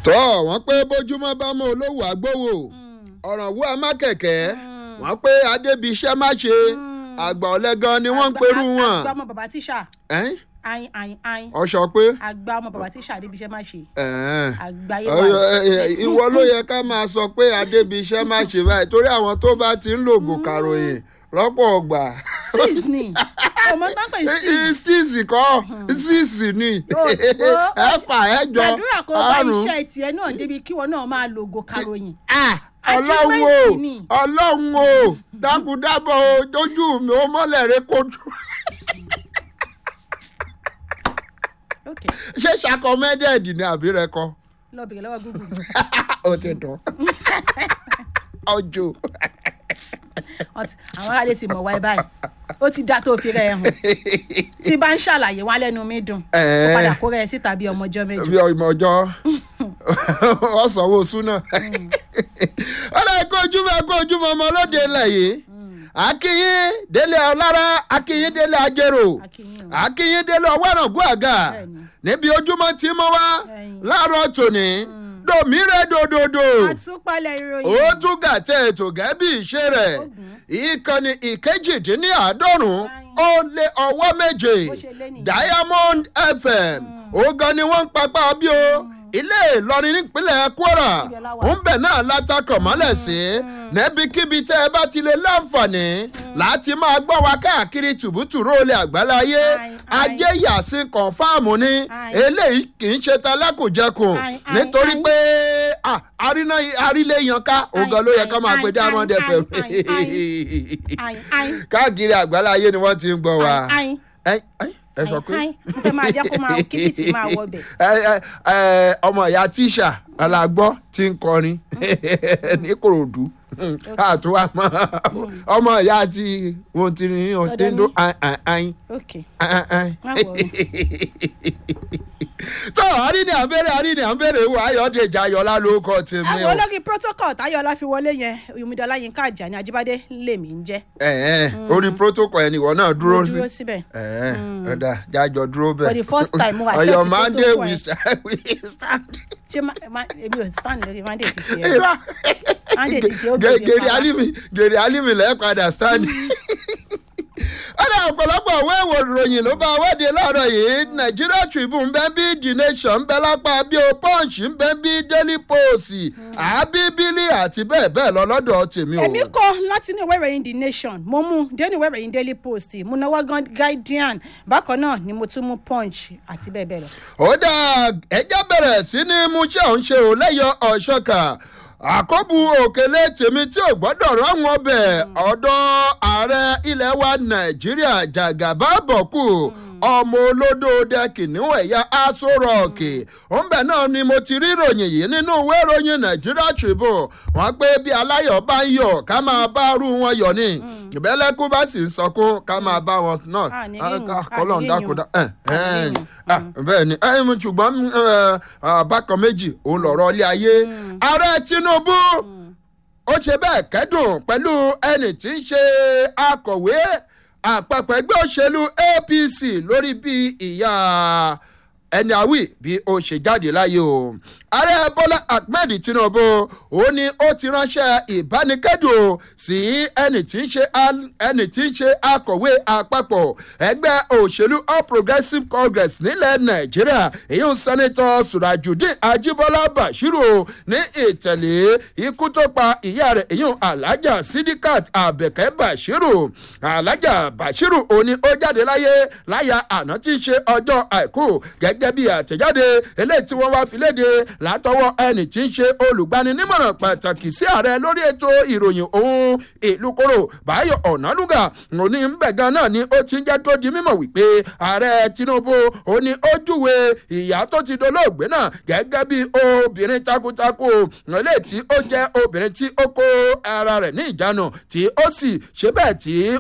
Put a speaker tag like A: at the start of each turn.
A: tọ́ wọ́n pé bójúmọ́ bá mọ́ olówó àgbówó ọ̀ràn wú amákẹ̀kẹ́ wọ́n pé adébíṣẹ́ má ṣe àgbà ọ̀lẹ́gan ni wọ́n ń perú wọn.
B: àgbà ọmọ bàbá tíṣà
A: Ẹ́n?
B: ayin ayin ayin
A: ọ̀ṣọ́ pé
B: àgbà ọmọ bàbá tíṣà níbi iṣẹ́ má ṣe
A: ẹ̀ẹ́n.
B: àgbáyé
A: Ọyọ,
B: wà.
A: ẹ, ẹ, ìwọ ló yẹ ká máa sọ pé adébíṣẹ́ má ṣe báyìí torí àwọn tó bá ti ń lògùn kàròyìn lọ́pọ̀ ọgbà.
B: six ni ọmọ tó ń pè six
A: six kọ́ six ni
B: Ó- ó-
A: ẹ̀fà ẹ̀jọ
B: gbàdúrà kó bá
A: àrùn.
B: iṣẹ́ tiẹ̀ náà débi kí wọn náà máa lògò karòyìn.
A: Ah, ọlọ́run o
B: Achievement ni.
A: ọlọ́run o dákúdábọ̀ o jójú mi ó mọ́lẹ̀ rẹ kojú
B: ok
A: ṣé ṣàkọmẹ́dẹ̀ẹ̀dì ni àbí rẹ kọ
B: lọ bèrè lọ́wọ́ google.
A: ó ti dùn ọjọ́
B: Wọ́n ti- àwọn aráàlú ti mọ̀ wáyé báyìí ó ti dá tó fi rẹ̀ hàn tí bá ń ṣàlàyé wọn lẹ́nu mi dùn ó
A: Ẹ̀ẹ́.
B: padà kó rẹ̀ síta bí ọmọ ọjọ́ méjì.
A: bí ọmọ ọjọ́ ọ̀sánwó súnà ọ̀rẹ́ kó ojúmọ́ kó ojúmọ́ ọmọ lóde ilẹ̀ yìí akínyín délé ọlára akínyín délé ajérò
B: Akínyìn o.
A: akínyín délé ọwọ́rọ̀gùn àgà
B: Bẹ́ẹ̀ni.
A: níbi ojúmọ́ tí mo wá
B: Bẹ́ẹ̀ni.
A: láàárọ̀ tòní dòmírè dòdòdò
B: àtúpalẹ̀ ìròyìn.
A: ó tún gàtẹ́ ètò gẹ́bí ìṣe rẹ̀ ìkànnì ìkejìdínláàádọ́rùn ó lé ọwọ́ méje
B: Bó ṣe lé nìyẹn.
A: diamond fm ogan ni wọ́n ń papá bí o ilé ìlọrin nípínlẹ̀ kwara
B: Ibẹ̀ la wà.
A: ń bẹ̀ náà látakọ̀ mọ́lẹ̀ sí níbikíbi tẹ́ ẹ bá ti lè láǹfààní láti máa gbọ́ wa káàkiri tùbútùrú olè àgbáláyé
B: Ai, ai.
A: ajé yàsín kọ̀ǹfàmù ni
B: Ai.
A: eléyìí kì í ṣe talákùjẹkùn
B: Ai, ai,
A: nítorí
B: ai.
A: pé ah, aríná arílé yanká ogan ló yẹ ká máa
B: ai,
A: pe diamond
B: ai,
A: fm
B: ai, ayin ayin
A: káàkiri àgbáláyé ni wọ́n ti ń gbọ́ wa
B: ayin
A: ẹ ẹ ẹ sọ pé
B: ayin mo fẹ́ máa jẹ́ kó máa kíbìtì máa wọ bẹ̀.
A: ẹ ẹ ẹ ọmọ ìyá tíṣà alágbọ́ tí ń kọrin ní korodu àtúwà mọ ọmọ ìyá tí wọn ti rìn ọtí ń dún ayin
B: ok
A: ayin
B: má wọrí.
A: tó àrí ni à ń bèrè àrí ni à ń bèrè wò ayọ̀dèjì ayọ̀lá ló kọ́ tèmi
B: àwọn
A: o
B: olórí protocol táyọ̀lá fi wọlé yẹn omidola yinka ajani ajibade lèmi ń jẹ́
A: ẹ ẹ orí protocol ẹni ìwọ náà dúró
B: mo
A: sí
B: dúró síbẹ̀.
A: ẹ ọ̀dà jájọ dúró bẹ́ẹ̀
B: For the first time, mo accept
A: ọ̀yọ́
B: the
A: mande
B: protocol
A: we
B: ẹ.
A: stand we stand.
B: ṣé ma- ma- èmi ò stand lórí mandate ti ṣe ẹ
A: Irọ́.
B: mandate ti ṣe ó
A: Gè-
B: bèèrè
A: gèrè
B: pàápàá.
A: alimi gèrè alimi lẹ́ẹ̀ padà stand. ọ̀dà ọ̀pọ̀lọpọ̀ àwọn èèwọ̀ ìròyìn ló bá wádìí láàárọ̀ yìí Nigeria Tribune bẹ́ẹ̀ bí The Nation ń bẹ lápá bí o Punch ń bẹ bí Daily Post àbíbílì àti bẹ́ẹ̀ bẹ́ẹ̀ lọ lọ́dọ̀ tèmi o.
B: èmi kọ láti inú ìwé ìròyìn the nation mo mú dénú ìwé ìròyìn daily post mo náwó gan guardian bákan náà ni mo tún mú punch àti bẹ́ẹ̀ bẹ́ẹ̀ lọ.
A: ó dá ẹjẹ́ bẹ̀rẹ̀ sí ní mú ṣé òun ṣe ò lẹ́yọ ọ̀ṣọ́kà àkọ́bù òkèlè tèmi tí ò gbọ́dọ̀ rọ́wọ́n ọbẹ̀ ọ̀dọ̀ ààrẹ ilẹ̀ wa nàìjíríà jàgàbá bọ̀kù ọmọ olódò dẹkìnìún ẹ̀yà aṣọ rọ̀ọ̀kì òǹbẹ̀ náà ni mo ti rí ìròyìn yìí nínú ìwé ìròyìn nàìjíríà tribune wọ́n pé bí aláyọ̀ bá ń yọ̀ ká máa bá rú wọn yọ̀ ni ìbẹ́lẹ́kú bá sì ń sọkún ká máa bá wọn náà
B: Ah, ní yíyún, ah,
A: kọ́lọ́n
B: ní
A: dákúdá
B: yíyún. Ah, ní yíyún.
A: Ah, bẹ́ẹ̀ ni ẹ mú ṣùgbọ́n ẹ, ah, bákan méjì òun lọ̀rọ̀ ilé ayé ààrẹ tinubu ó ṣe bẹ́ẹ̀ kẹ́dùn pẹ̀lú ẹni tí ń ṣe akọ̀wé àpapọ̀ ẹgbẹ́ òṣèlú apc lórí bí ìyá ẹni àwì bí ó ṣe jáde láyé o ààrẹ bọ́lá ahmed tinubu ó ní ó ti ránṣẹ́ ìbánikẹ́dùn sí ẹni tí ń ṣe al- ẹni tí ń ṣe akọ̀wé àpapọ̀ ẹgbẹ́ òṣèlú all progressives congress nílẹ̀ nàìjíríà èyí ń sẹ́nitọ́ surajudeen ajibola bashiru ní ìtẹ̀lé ikú tó pa ìyá rẹ̀ èyí ń alhaja sidikat abẹ́kẹ́ bashiru alhaja bashiru òní ó jáde láyé láyà àná tí ń ṣe ọjọ́ àìkú gẹ́gẹ́ bí àtẹ̀jáde eléyìí tí wọ́n wá fi léde látọwọ́ ẹni tí ń ṣe olùgbaninímọ̀ràn pàtàkì sí ààrẹ lórí ètò ìròyìn ohun ìlú koro báyọ̀ ọ̀nàlúgà òní ńbẹ̀ gan náà ni ó ti ń jẹ́ kó di mímọ̀ wípé ààrẹ tinubu òní ó júwe ìyá tó ti dolóògbé náà gẹ́gẹ́ bí obìnrin takuntakun eléyìí tí ó jẹ́ obìnrin tí ó kó ara rẹ̀ ní ìjánu tí ó sì ṣe bẹ́ẹ̀ tí